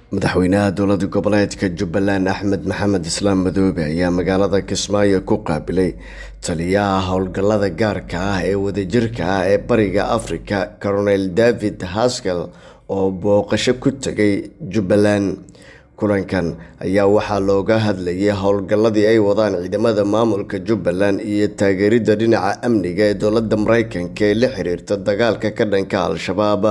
madaxweynaha dowlada goboleedka jubbaland axmed maxamed islaam madoobe ayaa magaalada kismaayo ku qaabilay taliyaha howlgallada gaarka ah ee wadajirka ah ee bariga afrika colonel david haskell oo booqasho ku tegay jubbaland kulankan ayaa waxaa looga hadlayay howlgalladii ay wadaan ciidamada maamulka jubbaland iyo taageeridda dhinaca amniga ee dowladda mareykanka ee la xiriirta dagaalka ka dhanka al-shabaab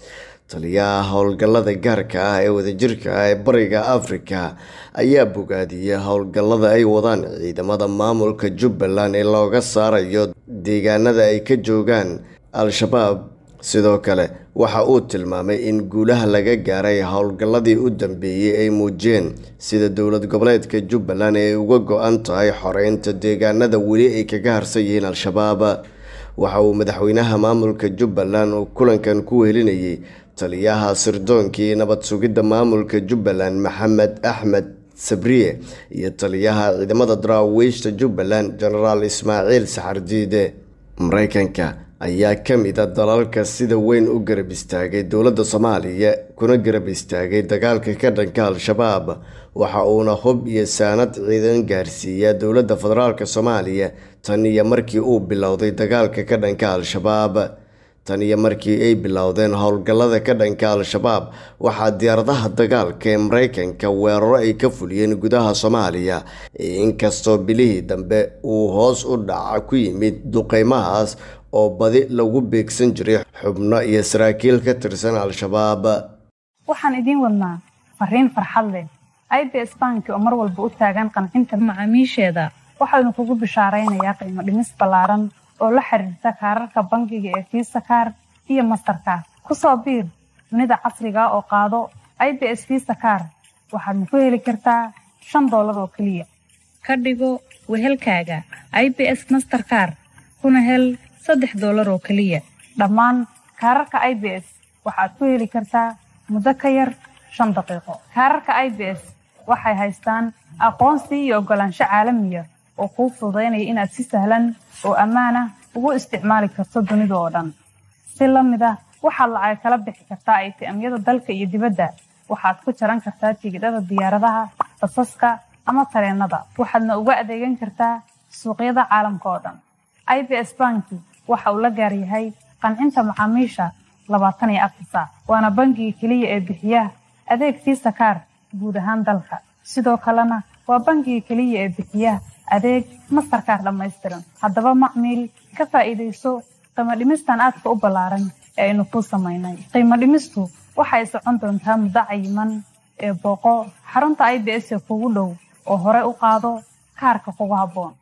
taliyaha howlgallada gaarka ah ee wadajirka ah ee bariga afrika ayaa bogaadiyey howlgallada ay wadaan ciidamada maamulka jubbaland ee looga saarayo deegaanada ay ka joogaan al-shabaab sidoo kale waxa uu tilmaamay in guulaha laga gaaray howlgalladii u dambeeyey ay muujiyeen sida dowlad goboleedka jubbaland ay uga go-an tahay xoreynta deegaanada weli ay kaga harsan yihiin al-shabaab waxa uu madaxweynaha maamulka jubbaland uu kulankan ku wehelinayay taliyaha sirdoonkii nabad sugidda maamulka jubbaland maxamed axmed sabriye iyo taliyaha ciidamada daraawiishta jubbaland genaraal ismaaciil saxardiide mareykanka ayaa ka mid a dalalka sida weyn u garab istaagay dowladda soomaaliya kuna garab istaagay dagaalka ka dhanka al-shabaab waxa uuna hub iyo saanad ciidan gaarsiiyaa dowladda federaalk soomaaliya tan iyo markii uu bilowday dagaalka ka dhanka al-shabaab tan iyo markii ay bilowdeen howlgallada ka dhanka al-shabaab waxaa diyaaradaha dagaalka ee mareykanka weeraro ay ka fuliyeen gudaha soomaaliya inkastoo bilihii dambe uu hoos u dhaca ku yimid duqeymahaas oo badi lagu beegsan jiray xubno iyo saraakiil ka tirsan al-shabaab waxaan idiin wadnaa fariin farxad leh i b s banki oo mar walba u taagan qancinta macaamiisheeda waxaanu kugu bishaaraynayaa qiimo dhimis ballaaran oo la xiriirta kaararka bangiga ee fiisa kaar iyo mastarkaar ku soo biir dunida casriga oo qaado i b s fiisa kaar waxaadna ku heli kartaa shan doolar oo keliya ka dhigo wehelkaaga i b s masterkaar kuna hel saddex doolar oo keliya dhammaan kaararka i b s waxaad ku heli kartaa muddo ka yar shan daqiiqo kaararka i b s waxay haystaan aqoonsi iyo oggolaansho caalamiya oo kuu fududaynaya inaad si sahlan oo ammaan ah ugu isticmaali karto dunida oo dhan si la mid ah waxaad lacag kala bixi kartaa aytiamyada dalka iyo dibadda waxaad ku jaran kartaa tigidhada diyaaradaha basaska ama tareennada waxaadna uga adeegan kartaa suuqyada caalamka oo dhan i b s banki waxa uu la gaar yahay qancinta macaamiisha labaatan iyo afar saac waana bangiga keliya ee bixiya adeeg fiisa kaar guud ahaan dalka sidoo kalena waa bangiga keliya ee bixiya adeeg mastarkaar dhammaystiran haddaba macmiil ka faa'iidayso qiimo dhimistan aadka u ballaaran ee aynu kuu samaynay qiimo dhimistu waxay socon doontaa muddo cayiman ee booqo xarunta i b s ee kugu dhow oo hore u qaado kaarka kugu habboon